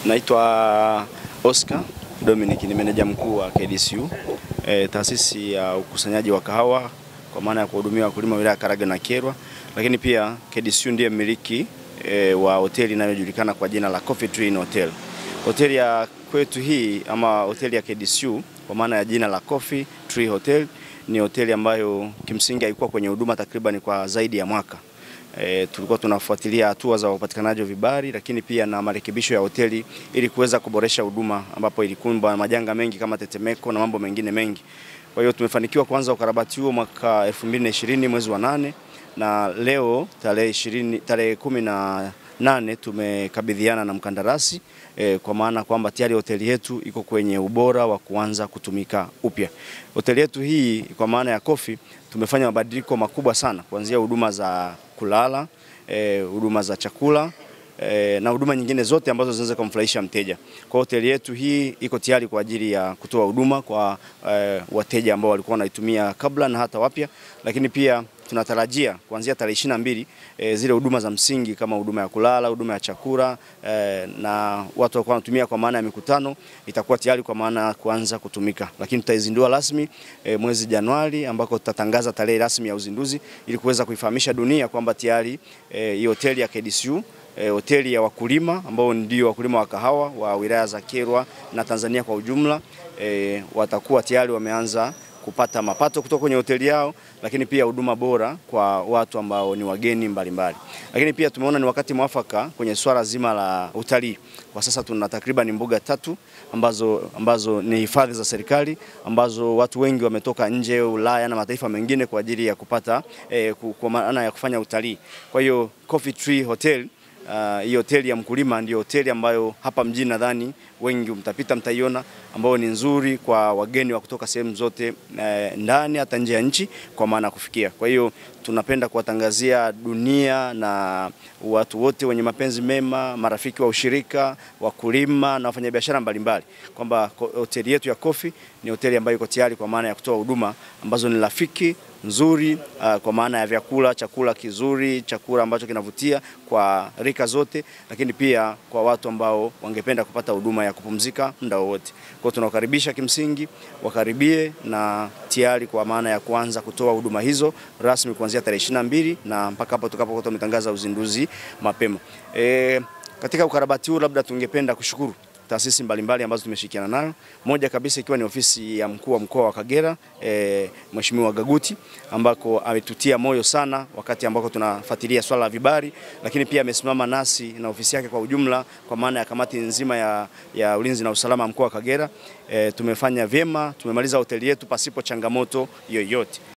Naitwa Oscar Dominic, ni meneja mkuu wa KDCU e, taasisi ya ukusanyaji wa kahawa kwa maana ya kuhudumia wakulima wilaya Karagwe na Kyerwa, lakini pia KDCU ndiye mmiliki e, wa hoteli inayojulikana kwa jina la Coffee Tree Inn Hotel. Hoteli ya kwetu hii ama hoteli ya KDCU kwa maana ya jina la Coffee Tree Hotel ni hoteli ambayo kimsingi haikuwa kwenye huduma takriban kwa zaidi ya mwaka. E, tulikuwa tunafuatilia hatua za upatikanaji wa vibali lakini pia na marekebisho ya hoteli ili kuweza kuboresha huduma ambapo ilikumbwa majanga mengi kama tetemeko na mambo mengine mengi. Kwa hiyo tumefanikiwa kuanza ukarabati huo mwaka 2020 mwezi wa nane na leo tarehe 20 tarehe kumi na nane tumekabidhiana na mkandarasi e, kwa maana kwamba tayari hoteli yetu iko kwenye ubora wa kuanza kutumika upya. Hoteli yetu hii kwa maana ya Coffee tumefanya mabadiliko makubwa sana kuanzia huduma za kulala, huduma e, za chakula e, na huduma nyingine zote ambazo zinaweza kumfurahisha mteja. Kwa hoteli yetu hii iko tayari kwa ajili ya kutoa huduma kwa e, wateja ambao walikuwa wanaitumia kabla na hata wapya, lakini pia tunatarajia kuanzia tarehe ishirini na mbili e, zile huduma za msingi kama huduma ya kulala, huduma ya chakula e, na watu walikuwa wanatumia kwa maana ya mikutano itakuwa tayari kwa maana ya kuanza kutumika, lakini tutaizindua rasmi e, mwezi Januari ambako tutatangaza tarehe rasmi ya uzinduzi ili kuweza kuifahamisha dunia kwamba tayari hii e, hoteli ya KDCU E, hoteli ya wakulima ambao ndio wakulima wa kahawa wa wilaya za Kyerwa na Tanzania kwa ujumla e, watakuwa tayari wameanza kupata mapato kutoka kwenye hoteli yao, lakini pia huduma bora kwa watu ambao ni wageni mbalimbali. Lakini pia tumeona ni wakati mwafaka kwenye swala zima la utalii. Kwa sasa tuna takriban mbuga tatu ambazo, ambazo ni hifadhi za serikali ambazo watu wengi wametoka nje Ulaya na mataifa mengine kwa ajili ya kupata eh, kwa maana ya kufanya utalii. Kwa hiyo Coffee Tree Hotel hii uh, hoteli ya mkulima ndio hoteli ambayo hapa mjini nadhani wengi mtapita mtaiona, ambayo ni nzuri kwa wageni wa kutoka sehemu zote eh, ndani hata nje ya nchi kwa maana kufikia. Kwa hiyo tunapenda kuwatangazia dunia na watu wote wenye mapenzi mema, marafiki wa ushirika, wakulima na wafanyabiashara mbalimbali kwamba hoteli yetu ya Coffee ni hoteli ambayo iko tayari kwa maana ya kutoa huduma ambazo ni rafiki nzuri uh, kwa maana ya vyakula, chakula kizuri, chakula ambacho kinavutia kwa rika zote, lakini pia kwa watu ambao wangependa kupata huduma ya kupumzika muda wowote. Kwa hiyo tunawakaribisha, kimsingi wakaribie na tayari kwa maana ya kuanza kutoa huduma hizo rasmi kuanzia tarehe ishirini na mbili na mpaka hapo tutakapokuwa tumetangaza uzinduzi mapema. E, katika ukarabati huu labda tungependa kushukuru taasisi mbalimbali ambazo tumeshirikiana nayo, moja kabisa ikiwa ni ofisi ya mkuu wa mkoa wa Kagera e, Mheshimiwa Gaguti ambako ametutia moyo sana wakati ambako tunafuatilia swala la vibali, lakini pia amesimama nasi na ofisi yake kwa ujumla, kwa maana ya kamati nzima ya, ya ulinzi na usalama mkoa wa Kagera. E, tumefanya vyema, tumemaliza hoteli yetu pasipo changamoto yoyote.